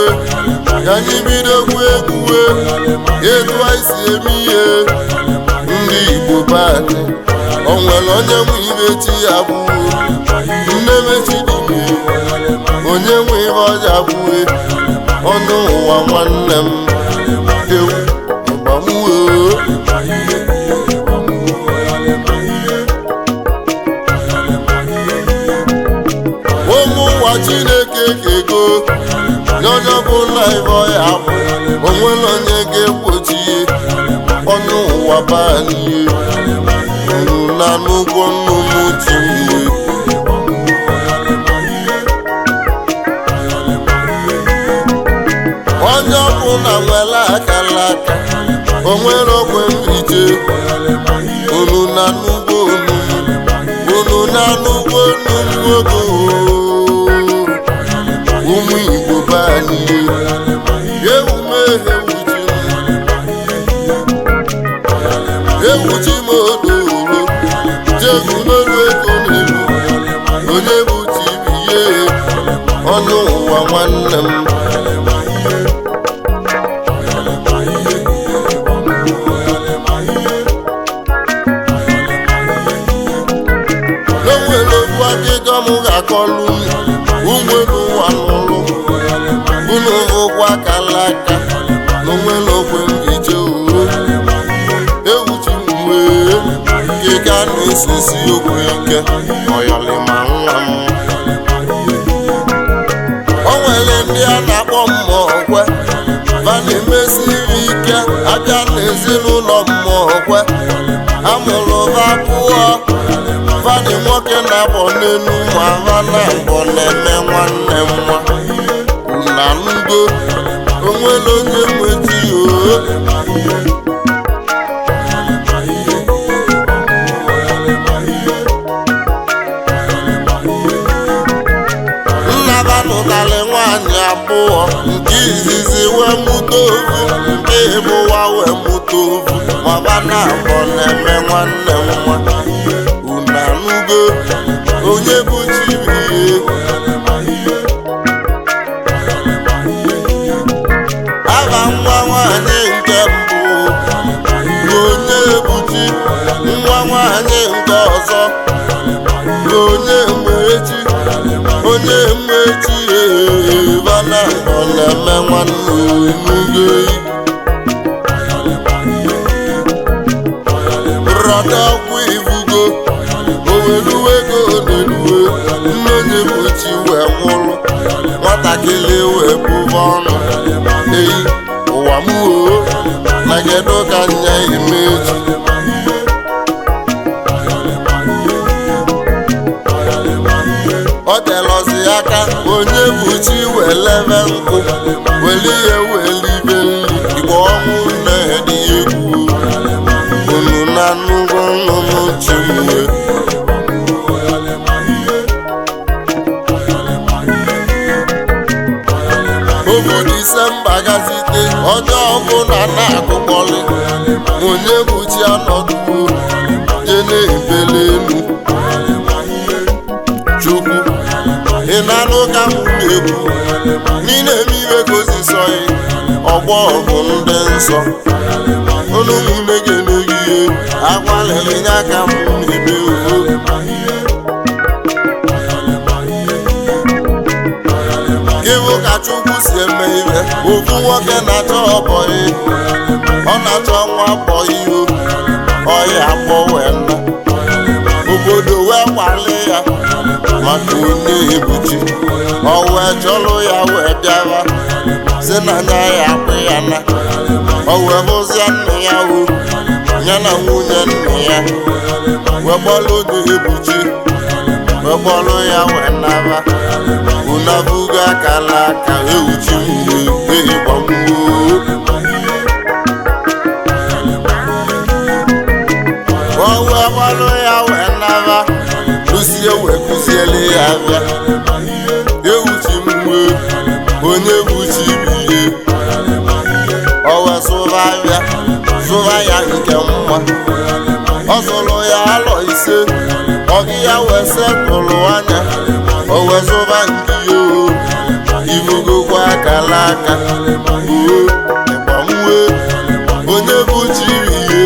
egwuwe ka anyị bidokwu egwuwe etu anyị si eme ihe ndị igbo badị o nwere onye nwe ibe chi ya bụo nne mechi dịbe onye nwe ihe ọja bụe ọnụ ụwa nwanne m ewu ịgbamuo ụmụ ụwa chineke kego n'onye ọbụla ibe ya bụ onwere onye ga-egbochi ọnụ ụwa banihe unu na n'ụgwọ nnụnụ tinye onye ọbụla nwere akara aka onwere ogwe nrije unu na n'ugbo unu unu na n'ugbo nnụnụ ogo ụmụ igbo banihe ewume ewuchi ewuchi m odoro jegu n'olu ego n'elu onye bụ tibiye ọnụ ụwa nwanne m n'onwere okwu akịkọ m ga-akọlụ ụgbọelu ụwa n'ụlụ unu ụgwọ akala aka n'onwere okwe m ije oro ewuchi m wee kịka na-esesi okwu ike ọyọlịma nwa m o nwere ndị a na-akpọ mmụọ kwe va na-emesiri ike abịa n'ezinụlọ mmụọ kwe amụrụ va pụọ fadị nwoke na-abọ n'elu ma va na mbọ na-eme nwanne m nwa na ngo onwere onye nweji oo nnaba nụtarị nwaanyị abụọ nke izizi wee mụta ovu nke ịbụwa wee mụta ovu maba na abọ na-eme nwanne m nwa unu anụgo onye bụ chibihe aha nwa nwanyị nke mbụ bụ onye ebuchi nwa nwanyị nke ọzọ bụ onye mmechi onye mmechi bana ọ na-eme nwanne onugo rọda ọgwụ ibugo oweluwego oneluwe nne onye mmechi wee nwụrụ nwatakịrị wee bụba ọnụ eyi ụwa m oo na kedu ka nya imeji ọ telọzi aka onye bụ chi welebe nkụ weli ihe welibe nri igbe ọnwụ na-edi egwu unu na nnukwu nnụnụ chi mwe obo disemba gazite onye ọbụla na-agụkpọlị onye bụ chi anọduo je na-ebele elu chukwu ị na-anụ ka m na-ekwu n'ile eme iwe gozisọghị ọgbọ bụ ndị nsọ unu ụmụnne gị n'oyihe agbalịrị nye aka m na-eme uwe ịhụ ka chukwu si eme ihe ofu nwoke na-achọ ọbọyị ọ na-achọ nwa bọyị o ọya akpọ wee nna obodo wee kwale ya maka onye ebuchi ọ wee chọrọ ya wee bịara si na nya ya akpụ ya na ọ wee bụzie nna ya o ya na nwunye nna ya wee gbọrọ onye ebuchi wee gbọrọ ya wee naba unabugo akala aka ewuchi mgbe ehigbamuo o wee gbọrọ ya wee naba kụzie wee kụziele ya abịa ewuchi mgbe onye buchi biye o wee zụba abịa zụba ya nke mma ọ zụrụ ya alọ ise ọgị ya wee setụlụ anya o wee zụba nke ya o ibugokwa akala aka oo ịgbanwe onye bụ chiri ihe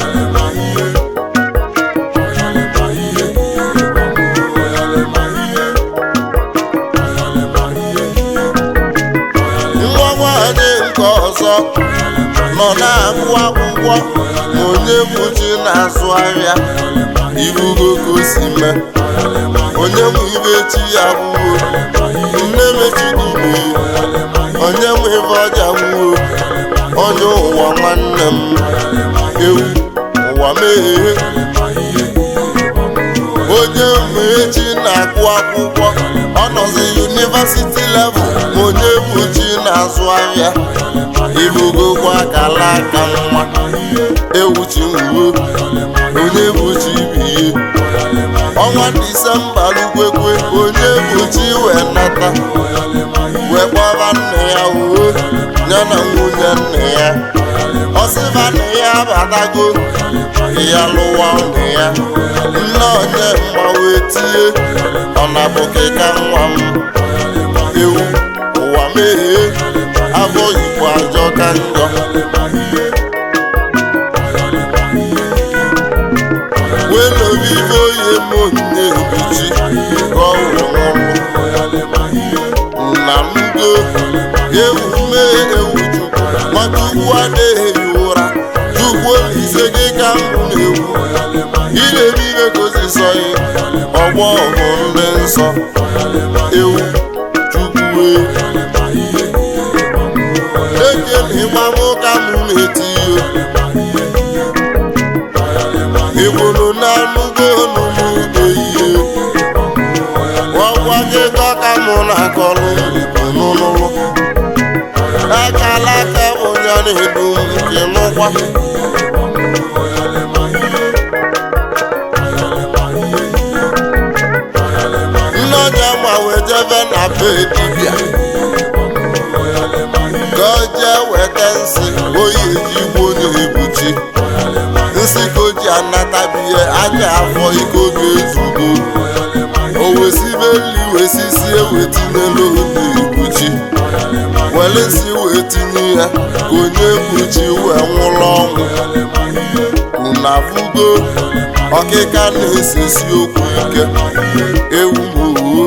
nwa nwanyị nke ọzọ nọ na-agụ akwụkwọ ma onye bụ chi na-azụ ahịa ibugo ka o si mee onye nwe ibe chi ya gwuo nne mechidime onye nwe ibe ọja nwuo onye ụwa nwanne m ewu ụwa meghee onye mmechi na-agụ akwụkwọ ọ nọzi yunivasiti level ma onye bụ chi na-azụ ahịa ibugokwa akala aka nwa ewu chi nwuo onye bụ chi biye ọnwa disemba lukwekwe onye bụ chi wee nata wee kpọba nne ya uwe ya na nwunye nne ya ọsịba nne ya batago ya lụwa nne ya nne onye mma wee tie ọ na bụkịka nwa m ewu ụwa meghee abụ igbo ajọ ka njọ welobibe oyi m nne ebuchi ka ọ wụrụ nwụrụ na mdo ewu mee ewu chukwu matukwu adịghị ụra chukwu olise gị ka mbụ na-ewu ilebi ibe gosi sọghị ọgbọ bụ ndị nsọ ewu chukwu ekele ịgbamụ ka mụ na-eti iyo igboro na-anụgo n'ugbo ihe ọgwa gị dọka mụ na-akọrọ n'ụlọ akala aka onye na-edu nke n'ụkwa nne onye ma wee jebe na be dibịa ka o jee weta nsị oyi ejigbo na-ebuchi nsị ka o ji anatabihe anya afọ iko ga-ezugo o wesibe nri wesisi ewetinye n'oge ekpuchi were nsị wee tinye ya ka onye ekpuchi wee nwụrụ ọnwụ unu afụgo ọkịka na-esesi okwu ike ewu mowo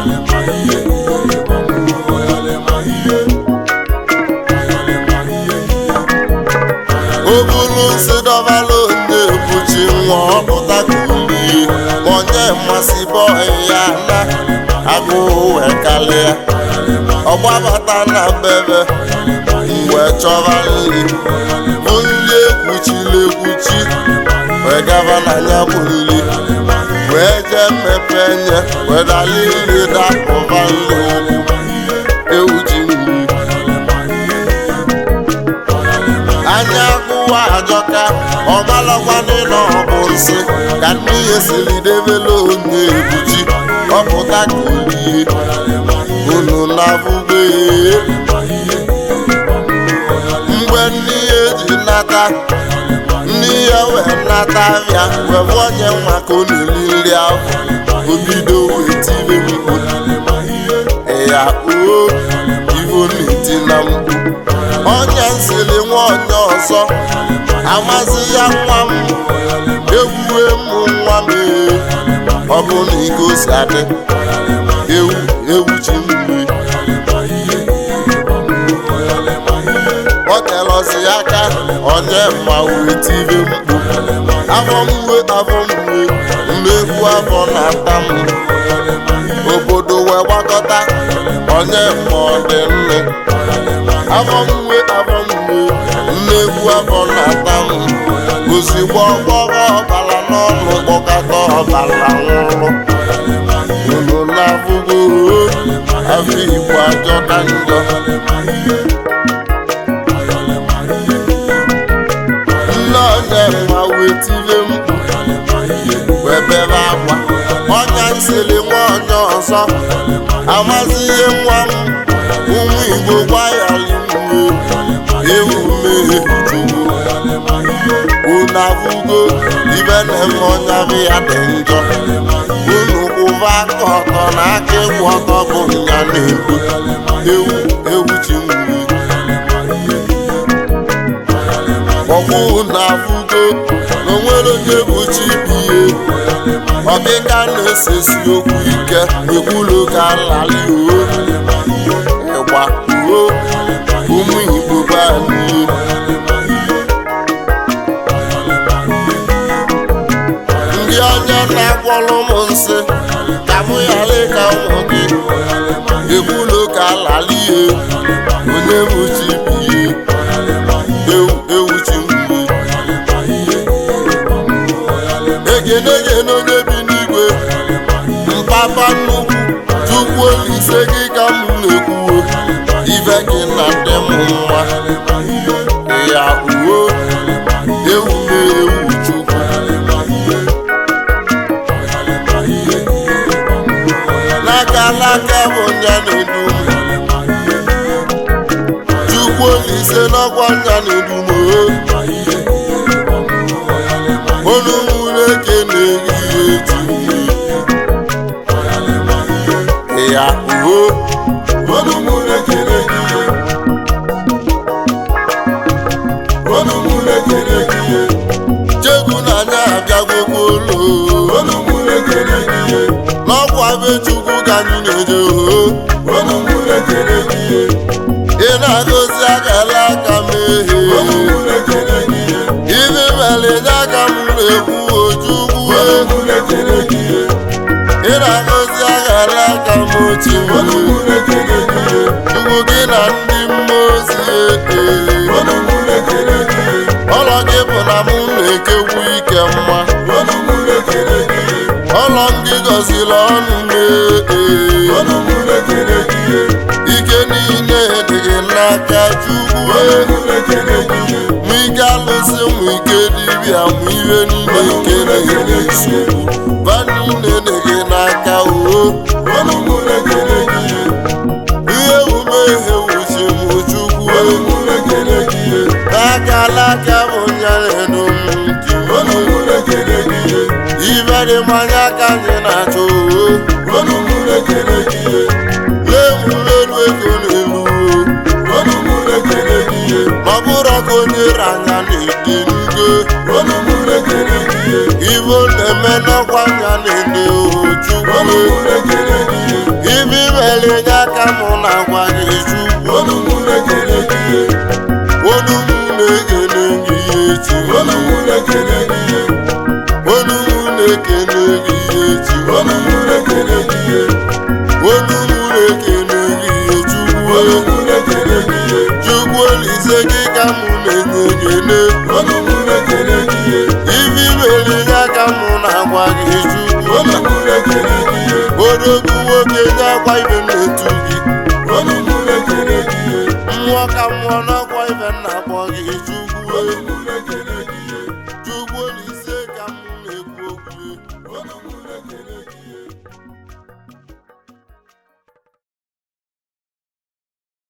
o buru nsị dọbala onye ekpuchi nwa ọpụta ka ulie onye mmasị bọị ya na agụụ wee kalịa ọgbabata na bebe mgbe chọba nri bụ nri ekwuchiri ekwuchi wee gaba na ya bụ nri wee jee mmepe nye wee dali nri dapụba nri ụkwụ ewu ji nri anya agụwa ajọka ọmalọkwanị na ọ bụ nsị ka n'ihe siri debela onye ebuchi ọpụta ka olie unu na-abụgo mgbe n'ihe ji nata n'ihe wee nata abịa wee bụ onye nwa ka ọ na-eri nri ahụ obido wee tibe mkpu ya oo ivo na-eti na mkpu onye nsiri nwa onye ọzọ amasị ya nwa m ewuwe mụ nwa m ee ọ bụ na iko si adị ewu ewu chi mmiri ọ telọzi aka onye mma wee tibe mkpu afọ mwe afọ mwe mmegbu afọ na-ata m obodo wee gbakọta onye mma ọ dị nne afọ mwe afọ mwe mmegbu afọ na-ata m ozigbo ọgbọrọ ọbara n'ọnụ kpọkọta ọbara nwụrụ unu na-abụgo afọ igbo ajọ ka njọ nne onye mma wee tire mkpu wee bebe akwa ọnya nsiri nwa onye ọzọ amazi ihe nwa m ụmụ igbo gwa ya liwe ewu mmehie chukwu unu abụgo ibe na-eme ọnya bụ ya dị njọ unu kwụba aka ọtọ na aka ịkwụ ọtọ bụ nya na-ebu ewu ewu chi nwere ọkwụ na-afụgo na onwere onye bụ chi bụ ihe ọkịka na-esesi okwu ike ekwulu ka lali o ịgba uo ụmụ igbo be anyị ndị ọjọọ na-agwọrọ m nsị ka mụ ghara ịka ụmụ gị ekwulu ka lali ihe onye bụ chi bụ ihe ewu ewu chi mgbe egene egene onye bi n'igwe mpapa nnukwu chukwu olise gị ka m na-ekwuo ibe gị na ndị m nwa ya uwe ewu na-ewu chukwu n'aka n'aka bụ nya na-edu m chukwu olise n'ọkwa nya na-edu m olu nwere eke na-ehihie ji ya uwe olu nwere eke na-ehihie olu nwere eke na-ehihie chegbu na anya abịagwokwa olu olu nwere eke na-ehihie n'ọkwa be chukwu ka anyị na-eje oho olu nwere eke na-ehihie ị na-agọzi akara aka m ehe olu nwere eke na-ehihie ibe mere nye aka m na-ekwu ojukwu ị na-agọzi aghara aka m ochi ugwu gị na ndị mmụọ ozi ee ọlọ gị bụ na mụ na-ekekwu ike mma ọlọ m gị gọziri ọnụ m ee ike niile dị gị n'aka chukwu mụ ike alụsị mụ ike dibịa mụ ihe niile nke na-enye nsogbu ba niile dị gị n'aka oo ihe ume ihe wuchi mụ chukwu n'aka alaka bụ nyaredo m ji ibe dị mmanya ka anyị na-achọ oo na-ewulelu ego n'elu ma ọ bụrụ ka onye ranya na-ede nugo ibo na-eme n'ọkwa anya na-ede ojukwu ibe imere nye aka mụ na-agwa gị chukwu onu m na-ekele gị ihe echi onu m na-ekele gị ihe echi onu m na-ekele gị ihe chukwu chukwu olise gị ka mụ na-enye ekele ibe imere nye aka mụ na-agwa gị chukwu odogwu nwoke nye akwa ibe na-etu gị